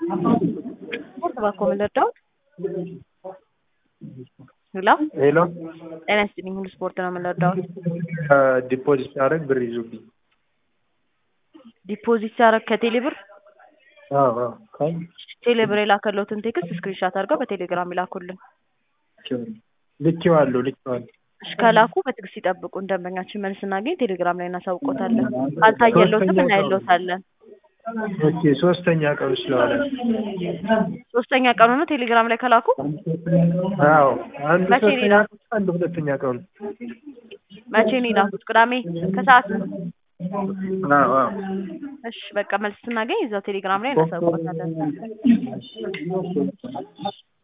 ስፖርት እባክዎ ምን ልርዳዎት? ሄሎ ሄሎ ጤና ይስጥልኝ ሁሉ ስፖርት ነው ምን ልርዳዎት? ዲፖዚት ሳደርግ ብር ይዙብኝ። ዲፖዚት ሲያደርግ ከቴሌ ብር አዎ አዎ ካይ ቴሌ ብር የላከልዎትን ቴክስት ስክሪንሻት አድርገው በቴሌግራም ይላኩልን። ልኬዋለሁ ልኬዋለሁ። እሺ ከላኩ በትዕግስት ይጠብቁን። ደንበኛችን መልስ ስናገኝ ቴሌግራም ላይ እናሳውቆታለን። ካልታየልዎትም እናይልዎታለን። ኦኬ ሶስተኛ ቀኑ ስለሆነ ሶስተኛ ቀኑ ነው ቴሌግራም ላይ ከላኩ? አዎ አንዱ መቼ ነው ሶስተኛ የላኩት? አንዱ ሁለተኛ ቀኑ መቼ ነው የላኩት? ቅዳሜ ከሰዓት? አዎ አዎ እሺ በቃ መልስ ስናገኝ እዛው ቴሌግራም ላይ እናሳውቆታለን።